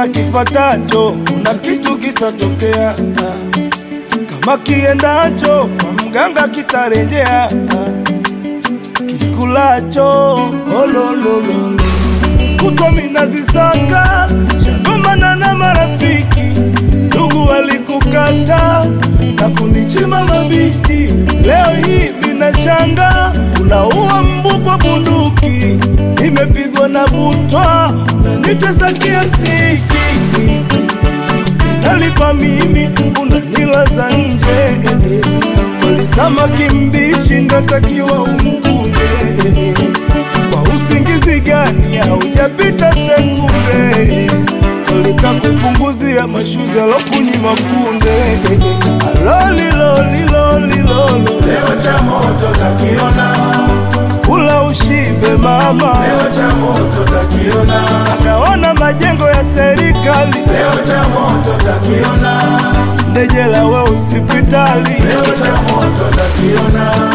kila kifatacho kuna kitu kitatokea, kama kiendacho kwa mganga kitarejea, kikulacho ololololo kutwa minazisaka shagomana na marafiki, ndugu walikukata na kunichima mabiti. Leo hii minashanga unaua mbu kwa bunduki, nimepigwa na butwa na nitesa kiasi nalipa mimi unanilaza nje, walisama kimbishi ndatakiwa umkunde kwa usingizi gani haujapita sekunde, walika kupunguzia mashuzi alokunyima kunde alolilolilolilolo Leo cha moto takiona, kula ushibe mama, leo cha moto takiona, akaona majengo ya serikali leo cha moto takiona, ndejela we hospitali leo cha moto takiona.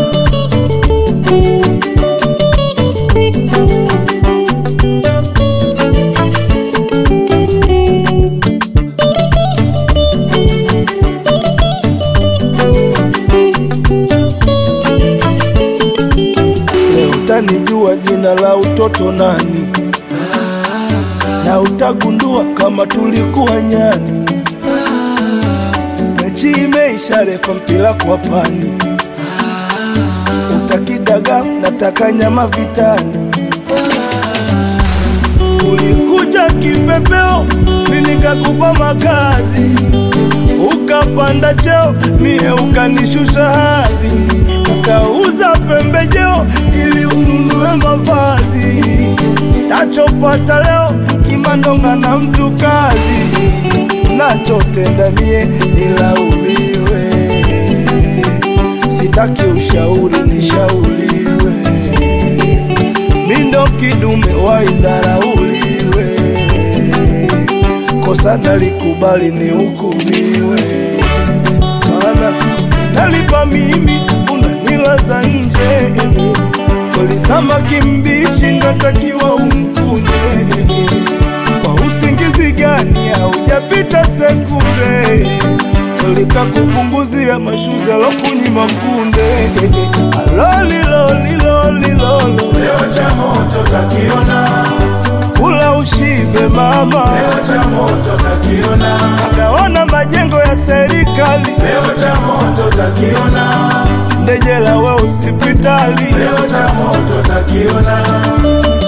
Leo utanijua jina la utoto nani, na utagundua kama tulikuwa nyani. Mechi imeisha, refa mpira kwa pani, utakidaga nataka nyama vitani. Ulikuja kipepeo, mimi nikakupa makazi, ukapanda cheo, mie ukanishusha hadhi, ukauza pembejeo ili ununue mavazi. Tachopata leo kimandonga na mtu kazi, nachotenda mie nilaumiwe, sitaki ushauri nishauriwe mindo kidume waidharauliwe, kosa nalikubali ni hukumiwe, maana nalipa mimi unanilaza nje, kolisama kimbishi natakiwa umkunje, kwa usingizi gani haujapita sekunde, kolika kupunguzia mashuzi alokunyima kunde, alolilolilolilolo Leo cha moto takiona, kula ushibe mama, leo cha moto takiona, akaona majengo ya serikali leo cha moto takiona, ndejela we hospitali leo cha moto takiona.